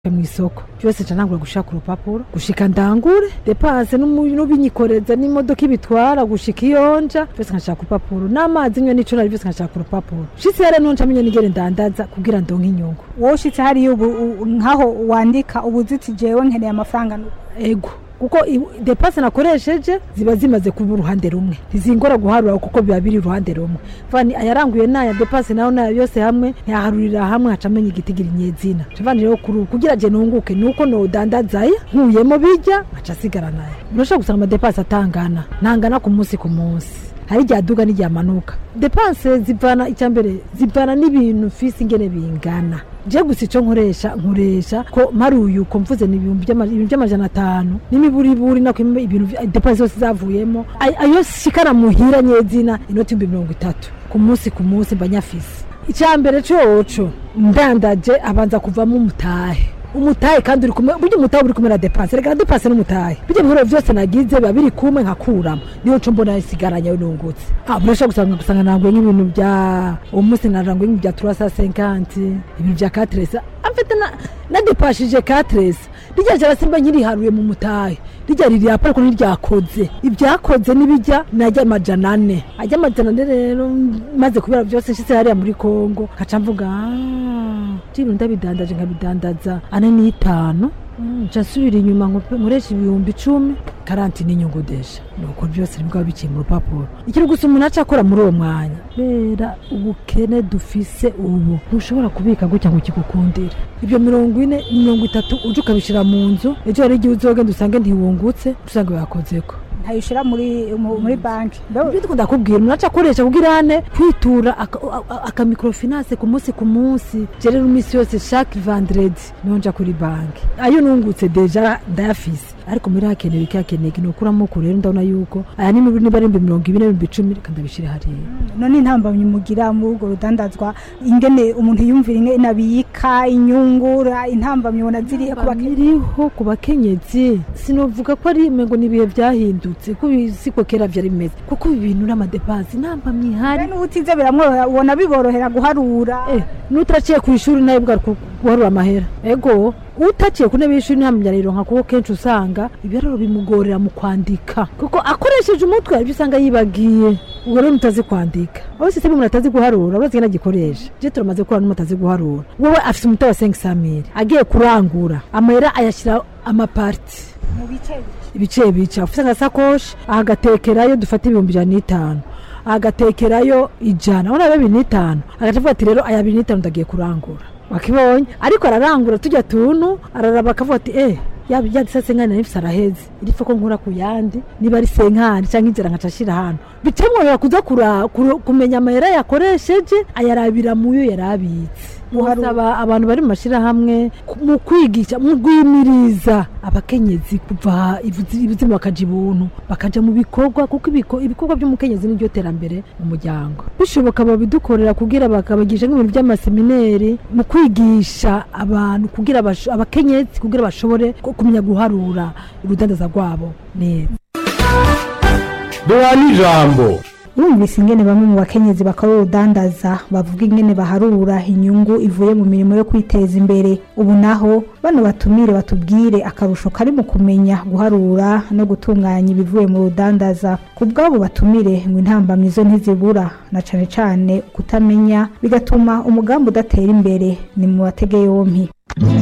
mw'isoko byose ca ntangura gushaka urupapuro gushika ndangure depanse n'ubinyikoreza n'imodoka ibitwara gushika iyonja byose nkashaka urupapuro n'amazi nywe n'ico nari byose nkashaka urupapuro shitse rero nonca menye nigere ndandaza kugira ndonke inyungu wowe ushitse hariya ubu u- nkaho wandika ubuziti jewe nkeneye amafaranga nu- ego kuko i- depanse nakoresheje ziba zimaze kuba uruhande rumwe ntizingora guharura kuko biba biri uruhande rumwe vani ayaranguye naya depanse naho naya yose hamwe ntiyaharurira hamwe haca amenya igitigira inyezina cavani rero kuri ubu kugira je nunguke nuko nodandazaya nkuyemo bijya nkaca asigara nayo urashobora gusanga amadepanse atangana ntangana ku munsi ku munsi hari igihe aduga n'igihe amanuka depanse zivana icya mbere zivana n'ibintu fisi ingene bingana je gusa ico nkoresha nkoresha ko mparuye uko mvuze ni ibihumbi by'ama- ibintu by'amajana atanu n'imiburiburi nako im- ibintu vya- depanse zose zavuyemo Ay- ayo shikana muhira nyezina inoti ibihumbi mirongo itatu ku munsi ku munsi mba nyafise icya mbere coco ndandaje abanza kuvamo umutahe umutahe kandi uri kumwe burya umutahe uri kumwe na depanse reka na depanse n'umutahe bijya bihoro byose nagize biba biri kumwe nkakuramo niyo co mbona isigaranye ayo nungutse ah burashobora gusanga gusanga nanguye nk'ibintu bya uwo munsi naranguye nk'ibintu bya turasa senkanti ibintu bya katresa amfite na nadepashije katresa rijya jara simba nkiriharuye mu mutahe rijya riri hapa ariko ntiryakoze ibyakoze n'ibijya najya amajana ane ajya amajana ane rero maze kubera byose nshitse hariya muri kongo nkaca mvuga "Ah, ibintu ndabidandaje nkabidandaza ane n'itanu Mm, nca nsubira inyuma nkope- nkoresha ibihumbi icumi karanti n'inyungu desha nuko byose nibwo biciye mu rupapuro ikintu gusa umuntu aca akora muri uwo mwanya kubera ubukene dufise ubu ntushobora kubika gutya ngo kigukundire ibyo mirongo ine mirongo itatu uje ukabishira mu nzu ejo hari igihe uzogenda usange ntiwungutse usanga yakozeko ntayishira muri mu- muri banki Mbe- ibyo ndikunda kubwira umuntu aca akoresha kugira ane kwitura aka- a- aka microfinance ku munsi ku munsi je rero iminsi yose chaque vendredi niho nja kuri banki ayo nungutse deja ndayafise ariko muri hakenewe iki hakenewe iki nokuramo ko rero ndabona yuko aya ni niba ari ibihumbi mirongo ibiri n'ibihumbi icumi reka ndabishire hariya none intambamyi mugira muri urwo rudandazwa ingene umuntu yumvira ingene abika inyungura intambamyi ubona ziriya ku bakenya iriho ku bakenyezi sinovuga ko ari ngo ni ibihe byahindutse ko ibi- siko kera vyari bimeze kuko ibi bintu n'amadepansi ntambamye ihari n'ubu utize biramworohera ubona biborohera guharura Eh, n'utaciye ku ishuri nawe bwa guharura amahera ego utaciye ku ntebe y'ishuri ntamenya rero nka kuko kenshi usanga ibiharuro bimugorera mu kwandika kuko akoresheje umutwe ibyo usanga yibagiye ubwo rero mutazi kwandika aho sisiteme umuntu atazi guharura urazi ngene agikoresha je turamaze gukora n'umuntu atazi guharura wowe afise umuti wa 500 agiye kurangura amahera ayashyira amaparti mu bice ibice bica ufite agasakoshi agatekerayo dufata ibihumbi ijana n'itanu agatekerayo ijana urabona bibiri n'itanu agaca avuga ati rero aya abiri n'itanu ndagiye kurangura wakibonye ariko ararangura tujya tuntu araraba akavuga ati eh yaba ijya disa senkani nifise araheze iripfa ko nkura ku yandi niba ari senkani cyangwa inzira nkaca ashira hano bicamworohera kuza kura- kuru- kumenya amahera yakoresheje ayarabira mu yo yarabitse Guharura. Gusaba abantu bari mu mashyirahamwe ku- mu kwigisha mu gwimiriza abakenyezi kuva ibuzi- ibuzimu bakaja ibuntu bakaja mu bikorwa kuko ibiko- ibikorwa by'umukenyezi niryo terambere mu muryango bishoboka babidukorera kugira bakabagisha nk'ibintu by'amasemineri mu kwigisha abantu kugira basho- abakenyezi kugira bashobore ku- kumenya guharura urudandaza rwabo neza duhana ijambo wumvise ingene bamwe mu bakenyezi bakora urudandaza bavuga ingene baharura inyungu ivuye mu mirimo yo kwiteza imbere ubu naho bano batumire batubwire akarusho kari mu kumenya guharura no gutunganya ibivuye mu rudandaza ku bw'abo batumire ngo intambamyi zo ntizibura na cane cane kutamenya bigatuma umugambi udatera imbere ni mu batege yompi